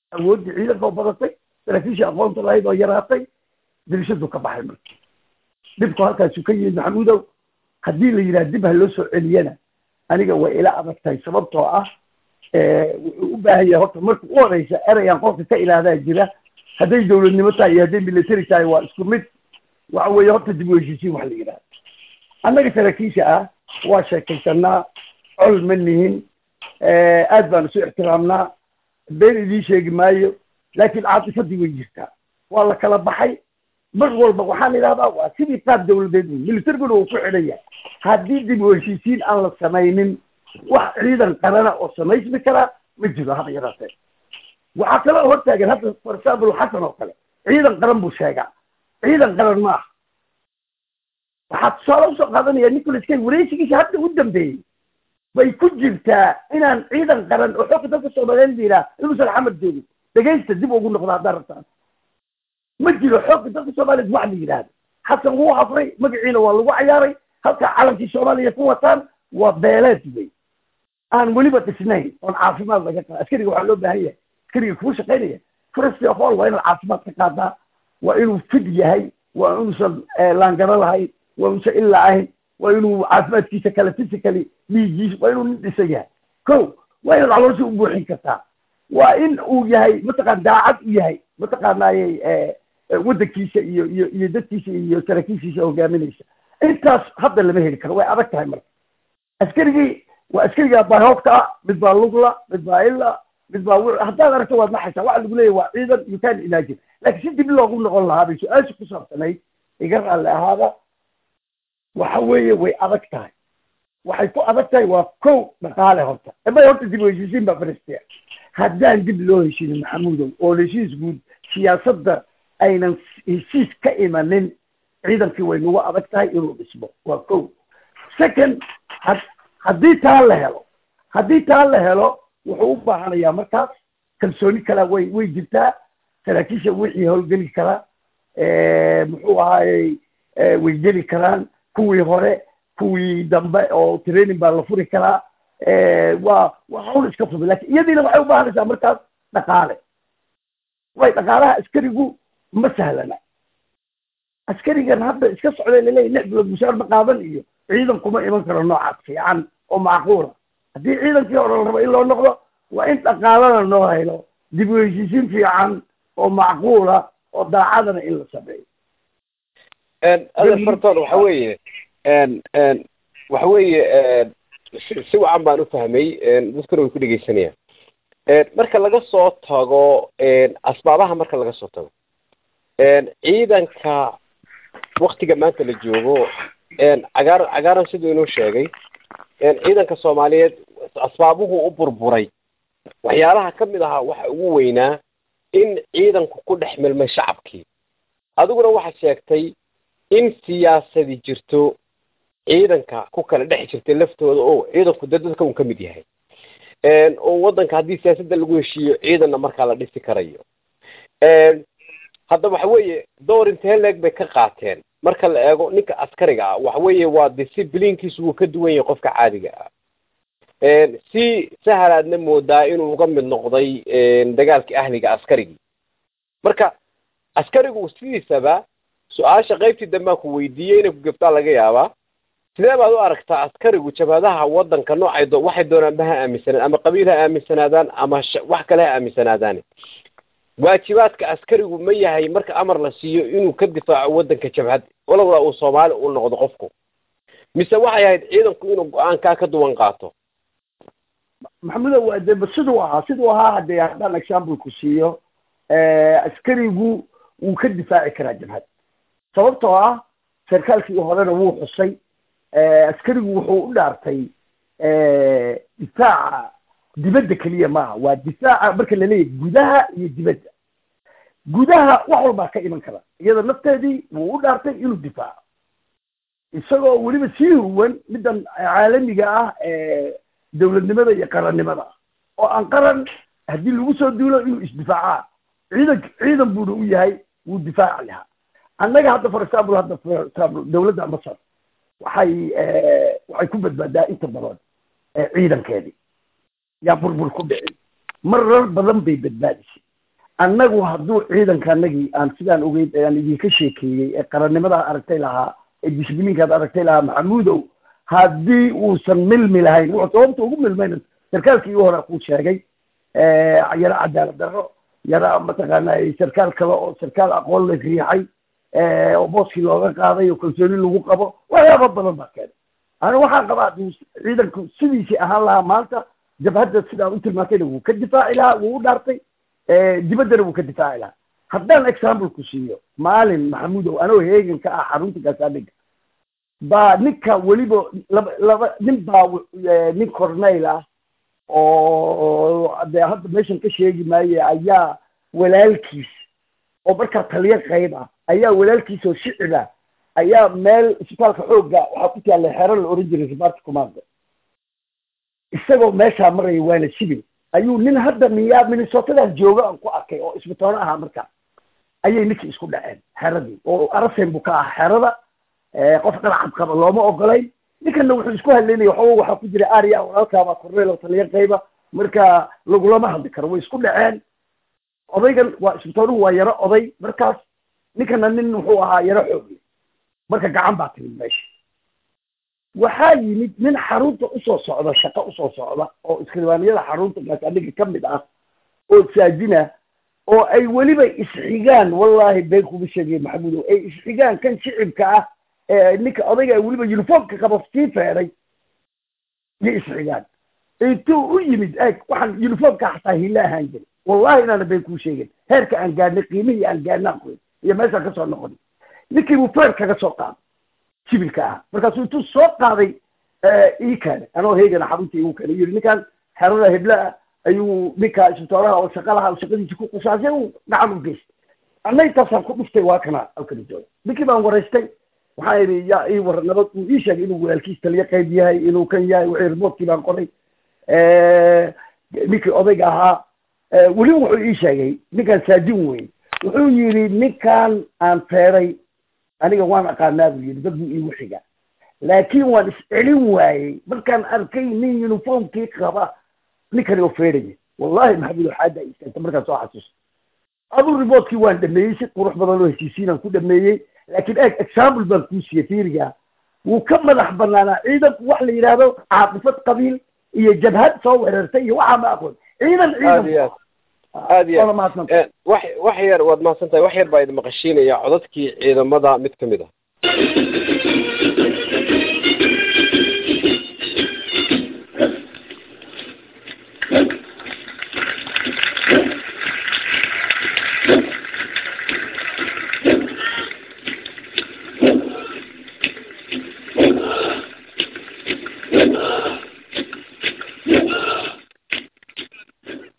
awooddii ciidanka oo badatay saraakiishii aqoonta lahayd oo yaraatay dirishadu ka baxay marka dhibku halkaasu ka yimid maxamuudow haddii la yidhaha dib ha loo soo celiyana aniga way ila adag tahay sababtoo ah wuxuu u baahan yahay horta marka u horeysa ereyaan qofka ka ilaahdaa jira hadday dowladnimo tahay iyo hadday military tahay waa isku mid waxa weeye horta dib u heshiisiin wax la yidhaha annaga saraakiisha ah waa sheekaysanaa col ma nihin aad baan isu ixtiraamnaa been idiin sheegi maayo laakiin caatifadii way jirtaa waa la kala baxay mar walba waxaan idhahdaa waa sidii qaab dawladeed wey militariguna uu ku xidhan yahay haddii dib u heshiisiin aan la samaynin wax ciidan qarana oo samaysmi karaa ma jiro haba yaraatee waxaa kaloo hortaagan hadda for example xasan oo kale ciidan qaran buu sheegaa ciidan qaran ma aha waxaa tusaale usoo qaadanaya nicholas kay wareysigiisa hadda u dambeeyey bay ku jirtaa inaan ciidan qaran oo xooga dalka soomaaliyeed la yidhaha inuusan xamar joogin dhegaysta dib ugu noqda haddaan rabtaan ma jiro xooga dalka soomaaliyeed wax la yidhaahdo xasan wuu hafray magaciina waa lagu cayaaray halkaa calankii soomaaliya ku wataan waa beeleed wey aan weliba dhisnayn oon caafimaad laga qaa askariga waxaa loo baahan yahay askariga kuu shaqaynaya first of all waa inaad caafimaad ka qaadaa waa inuu fid yahay waa inuusan laangaro lahayn waa inuusan illa ahayn waa inuu caafimaadkiisa kale physically dhiigiisa waa inuu nin dhisan yahay ko waa inaad caloosha u buuxin kartaa waa in uu yahay mataqaan daacad u yahay mataqaanaayey waddankiisa iyo iyo iyo dadkiisa iyo saraakiishiisa hogaaminaysa intaas hadda lama heli karo way adag tahay marka askarigii waa askariga bahoofka ah mid baa lugla mid baa ila mid baa haddaad aragto waad naxaysaa waxa lagu leeyahy waa ciidan you can imagine laakiin si dib loogu noqon lahaa bay su-aasha ku saabsanayd iga raalli ahaada waxa weeye way adag tahay waxay ku adag tahay waa kow dhaqaale horta emay horta dib u heshiisiin baa faristia haddaan dib loo heshiinin maxamuudow oo heshiis guud siyaasadda aynan heshiis ka imanin ciidankii way nagu adag tahay inuu dhismo waa kow second haddii taa la helo haddii taa la helo wuxuu u baahanayaa markaas kalsooni kala way way jirtaa saraakiisha wixii howlgeli karaa muxuu ahaayey way geli karaan kuwii hore kuwii dambe oo training baa la furi karaa waa waa hawl iska fudud lakin iyadiina waxay u baahanaysaa markaas dhaqaale way dhaqaalaha askarigu ma sahlana askarigan hadda iska socday laleeyahy lix bilood mushaar ma qaadan iyo ciidan kuma iman karo noocaas fiican oo macquula haddii ciidankii hore la rabo in loo noqdo waa in dhaqaalana loo helo dib u heshiisiin fiican oo macquula oo daacadana in la sameeyo adeer farton waxa weeye waxa weeye si wacan baan u fahmay dadkuna way ku dhegeysanayaan marka laga soo tago asbaabaha marka laga soo tago ciidanka waktiga maanta la joogo cagaar cagaaran siduu inuu sheegay ciidanka soomaaliyeed asbaabuhu u burburay waxyaalaha ka mid ahaa waxa ugu weynaa in ciidanku ku dhex milmay shacabkii adiguna waxaad sheegtay in siyaasadi jirto ciidanka ku kala dhex jirtay laftooda oo ciidanku dee dadka un ka mid yahay oo waddanka haddii siyaasadda lagu heshiiyo ciidanna markaa la dhisi karayo hadda waxa weeye door intee leeg bay ka qaateen marka la eego ninka askariga ah waxa weeye waa disciplinkiisu wuu ka duwan yahay qofka caadiga ah si sahalaadna moodaa inuu uga mid noqday dagaalkii ahliga askarigii marka askarigu sidiisaba su-aasha qaybtii dambaan ku weydiiyey inay ku gabtaa laga yaabaa sidee baad u aragtaa askarigu jabhadaha waddanka noocay do waxay doonaanba ha aaminsanaan ama qabiil ha aaminsanaadaan ama wax kale ha aaminsanaadaane waajibaadka askarigu ma yahay marka amar la siiyo inuu ka difaaco waddanka jabhad walowlaa uu soomaali u noqdo qofku mise waxay ahayd ciidanku inuu go-aankaa ka duwan qaato maxamudo waa de siduu ahaa siduu ahaa haddee haddaan example ku siiyo askarigu wuu ka difaaci karaa jabhad sababtoo ah sarkaalkii horena wuu xusay askarigu wuxuu u dhaartay difaaca dibadda keliya maaha waa difaaca marka laleeyahy gudaha iyo dibadda gudaha wax walbaa ka iman kara iyada nafteedii wuu u dhaartay inuu difaaco isagoo weliba sii huwan middan caalamiga ah dawladnimada iyo qarannimada oo aan qaran haddii lagu soo duulo inuu isdifaacaa ciidan ciidan buuna u yahay wuu difaaci lahaa annaga hadda for example hadda for example dawladda masar waxay waxay ku badbaadaa inta badan ciidankeedii yaa burbur ku dhicin marar badan bay badbaadisay annagu hadduu ciidanka anagii aan sidaan ogeyd aan idinka sheekeeyey ee qarannimada aragtay lahaa ee disbliinkaad aragtay lahaa maxamuudow haddii uusan milmi lahayn wuxuu sababta ugu milmayna sarkaalkii u hore kuu sheegay yaro cadaalad darro yaro mataqaana sarkaal kale oo sarkaal aqoon la riixay oo booskii looga qaaday oo kalsooni lagu qabo waxyaaba badan baa keenay ana waxaan qabaa hadduu ciidanku sidiisii ahaan lahaa maanta jabhadda sidaa u tilmaantayna wuu ka difaaci lahaa wuu u dhaartay dibaddana wuu ka difaaci lahaa haddaan example ku siiyo maalin maxamuudow anoo heegan ka ah xarunta gaasaaninka baa ninka weliba laba laba nin baa nin corneyl ah oo dee hadda meeshan ka sheegi maaye ayaa walaalkiis oo markaa taliyo qayb ah ayaa walaalkiis oo shicib ah ayaa meel isbitaalka xoogga waxaa ku taalla xero la oran jiray ribaarta commando isagoo meeshaa maraya waana sibil ayuu nin hadda miyaa minnesotadan jooga aan ku arkay oo isbitoono ahaa markaa ayay ninkii isku dhaceen xeradii oo arasen buu ka ah xerada qof dhalcad qaba looma ogolayn ninkana wuxuu isku hadlaynaya waxooga waxaa ku jira aria walaalkaabaa corneel oo taliyo qayba marka lagulama hadli karo way isku dhaceen odaygan waa isbitoonuhu waa yaro oday markaas ninkana nin wuxuu ahaa yaro xoogle marka gacan baa timid meesha waxaa yimid nin xarunta usoo socda shaqo usoo socda oo iskribaaniyada xarunta gaasaniga ka mid ah oo saajina oo ay weliba isxigaan wallahi been kuma sheegay maxamuudow ay isxigaan kan shicibka ah ee ninka odayga weliba uniformka qaba sii feeray iyo isxigaan intuu u yimid eeg waxaan uniformka xataa hilla ahaan jiray wallahi inaana been kuu sheegin heerka aan gaadhnay qiimihii aan gaadhnaa qoy iyo meeshaan kasoo noqon ninkii buu feer kaga soo qaaday sibilka ah markaasuu intuu soo qaaday ii keenay anoo heegana xarunta igu keenay yidhi ninkaan xerada hebla ah ayuu ninka isbitooraha oo shaqa laha shaqadiisa ku qusaasay uu gacan u geystay anna intaasaan ku dhuftay waa kana halkani jooga ninkii baan waraystay waxaa idhi yaa ii war nabad uu ii sheegay inuu walaalkiis taliyo qayb yahay inuu kan yahay wixii remotkii baan qoray ninkii odayga ahaa weliba wuxuu ii sheegay ninkaan saajin weyn wuxuu yidhi ninkaan aan feeray aniga waan aqaanaa buu yidhi dad buu iigu xiga laakiin waan iscelin waayey markaan arkay nin uniformkii qaba ninkani oo feeraya wallahi maxamuud xaada istaagta markaan soo xasuusta aduu remotkii waan dhameeyey si qurux badan oo heshiisiinaan ku dhameeyey laakiin eeg example baan kuu siiyey fiiriga wuu ka madax banaanaa ciidanku wax la yidhaahdo caaqifad qabiil iyo jabhad soo weerartay iyo waxaa ma aqoon ciidan aad iyo ciidan aad aad iyo Waana mahadsantahay. aad wax wax yar waad mahadsan tahay wax yar baa idin maqashiinaya codadkii ciidamada mid ka mid ah